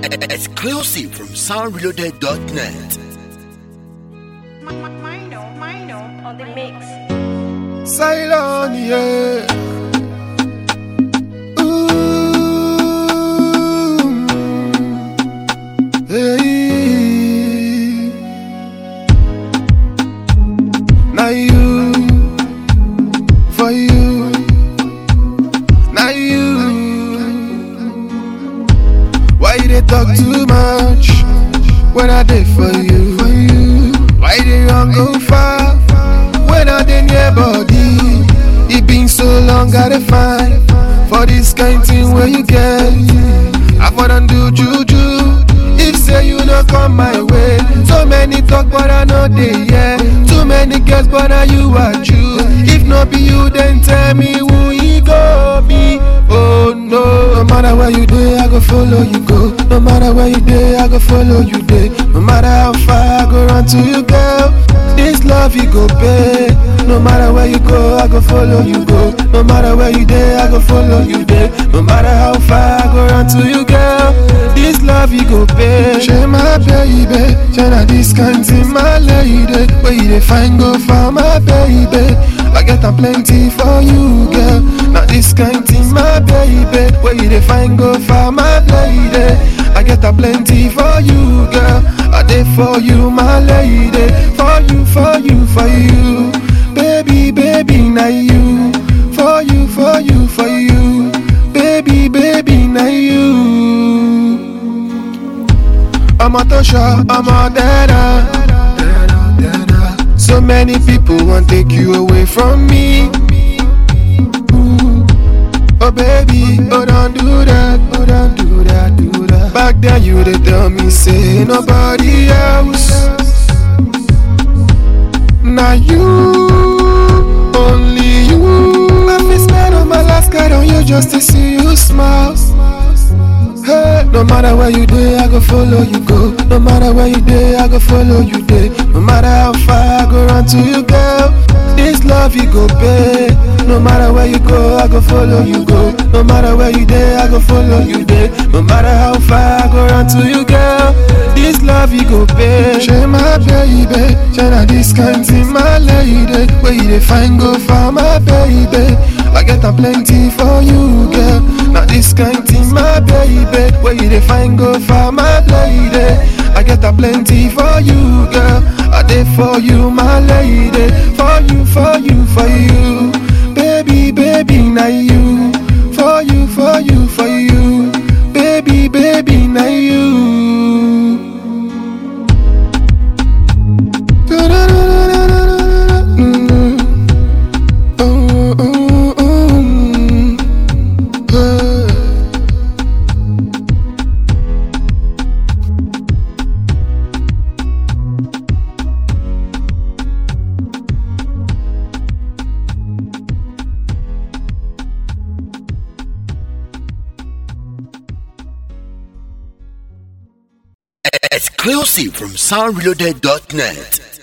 Exclusive from soundreloaded.net. Mino, Mino on the mix. Ceylon, yeah. Ooh, hey. Now you, for you, now you. Why you they talk too much when I did for you? For you. Why they run go far when I dey near body? It been so long, gotta find for this kind thing where you get. I for done do juju. If say you no come my way, so many talk but I know they yeah. Too many girls but now you are true. If not be you, then tell me who he go be. Oh no, no matter where you dey, I go follow you go. No matter where you dey, I go follow you dey. No matter how far, I go run to you, girl. This love you go pay. No matter where you go, I go follow you go. No matter where you dey, I go follow you dey. No matter how far, I go run to you, girl. This love you go pay. Share my baby, China this kind thing, my lady. Where you dey find go for my baby? I get a plenty for you, girl. Now this kind thing, my baby. Where you dey find go for my lady? I get a plenty for you, girl. I dey for you, my lady. For you, for you, for you, baby, baby, now you. For you, for you, for you, baby, baby, now you. I'm a Tosha, I'm a Dada. So many people want take you away from me. Ooh. Oh baby, oh don't do that, oh don't do that, do that. Back then you they tell me say nobody else. Now you, only you. I feel spend on my last card on you just to see you smile. Hey, no matter where you dey, I go follow you go. No matter where you dey, I go follow you dey. No matter how far, I go run to you, girl. This love you go pay. No matter where you go, I go follow you go. No matter where you dey, I go follow you dey. No matter how far, I go run to you, girl. This love you go pay. Share my baby, China this kind thing, my lady. Where you dey find go for my baby? I get a plenty for you, girl. Now this kind thing, my baby. Where you dey find go for my lady? I get a plenty for you, girl. I dey for you, my lady. For you, for you, for you, baby, baby, now you. For you, for you, for you, baby, baby, now you. Mm. Oh, oh, oh, mm. Uh. Exclusive from soundreloaded.net.